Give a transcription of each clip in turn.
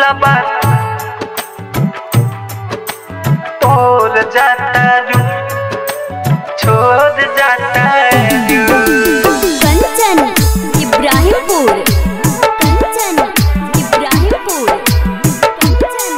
दिलबा तोर जाता रू छोड़ जाता रू कंचन इब्राहिमपुर कंचन इब्राहिमपुर कंचन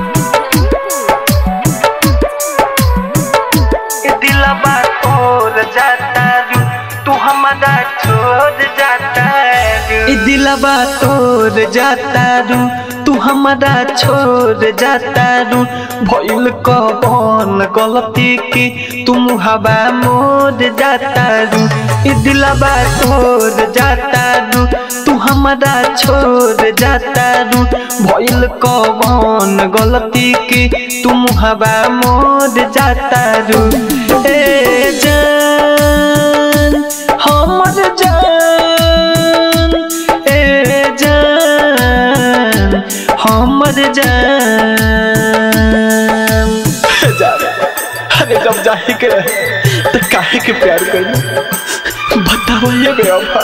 ये दिलबा तोर जाता रू तू हमारा छोड़ जाता रू ये दिलबा तोर जाता रू तू हमारा छोड़ जाता रू भइल कौन गलती की तुम हवा मोर जाता रू ये दिलबा तोर जाता रू तू हमारा छोड़ जाता रू भइल कौन गलती की तुम हवा मोर जाता रू ए जान हमर जान ए जान हमर जान जा रे। अरे जब जाहे के रहे तो काहे के प्यार करी बताओ ये बेवफा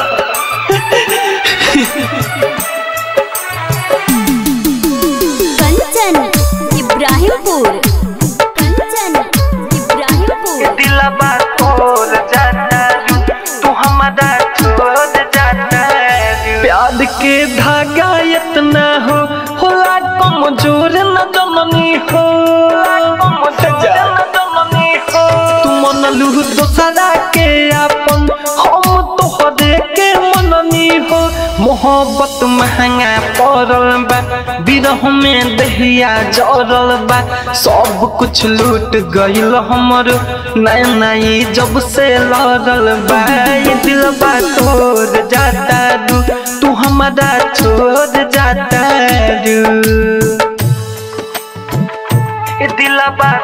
कंचन इब्राहिमपुर कंचन इब्राहिमपुर दिलबा तोर जाता रू तू हमारा छोड़ जाता रू प्यार के धागा इतना हो होला कमजोर न जननी हो कमजोर न जननी हो तू मनलू दोसरा के अपन हम तोहरे के मननी हो मोहब्बत महंगा पड़ल बा बिरह में दहिया जरल बा सब कुछ लूट गइल हमर नई नई जब से लड़ल बा ये दिलबा तोड़ जाता रू तू हमारा छोड़ जाता रू ये दिलबा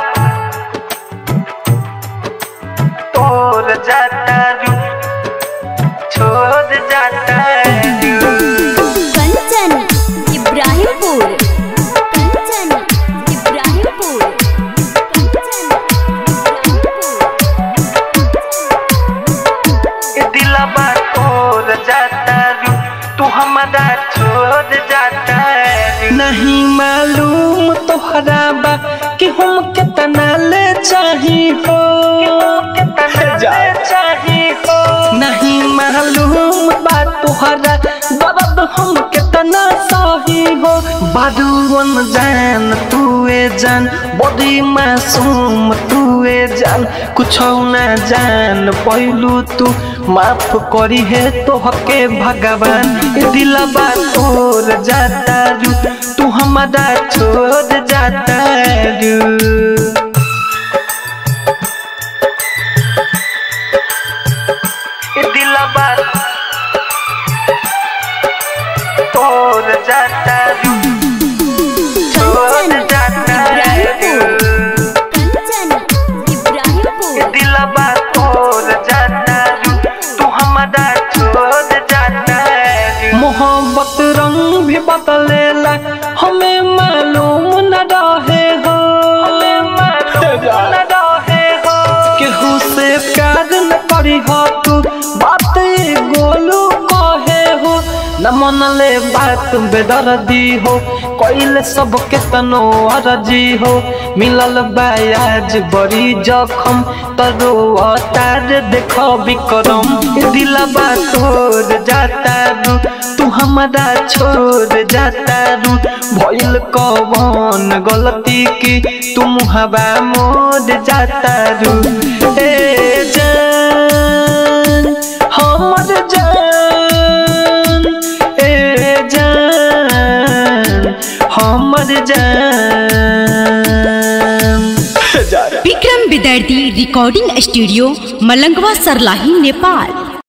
तोड़ जाता रू छोड़ जाता रू कंचन इब्राहिमपुर कंचन इब्राहिमपुर कंचन ये दिलबा तोड़ जाता रू तू हमारा छोड़ जाता रू नहीं मालूम तोहरा बा कि हम कितना ले चाही हो जा। चाही हो नहीं मालूम बा तोहरा दर्द हम कितना सही हो बादुअन जान तूए जान बड़ी मासूम तूए जान कुछ ना जान पहलू तू माफ करी है तो हके भगवान ये दिलबा तोड़ जाता रू तू हमारा छोड़ जाता रू ये दिलबा तोड़ जाता रू छोड़ जाता रू कंचन इब्राहिमपुर ये दिलबा तोड़ जाता रू तू हमारा छोड़ जाता रू मोहब्बत रंग भी बदलेला हमें मालूम न रहे हो हमें मालूम न रहे हो केहू से प्यार न करी हो तू बात ये गोलू कहे हो न मनले बात बेदर्दी हो कोइले सब के तनो अरजी हो मिलल बायाज बड़ी जखम तरो अतार देखो बिक्रम दिलबा तोड़ जाता रू तू हमारा छोड़ जाता रू भइल कौन गलती की तुम हवा मोड़ जाता रू ए जान हमर जान ए जान हमर जान जा रे। Vikram Vidyarthi recording studio Malangwa Sarlahi Nepal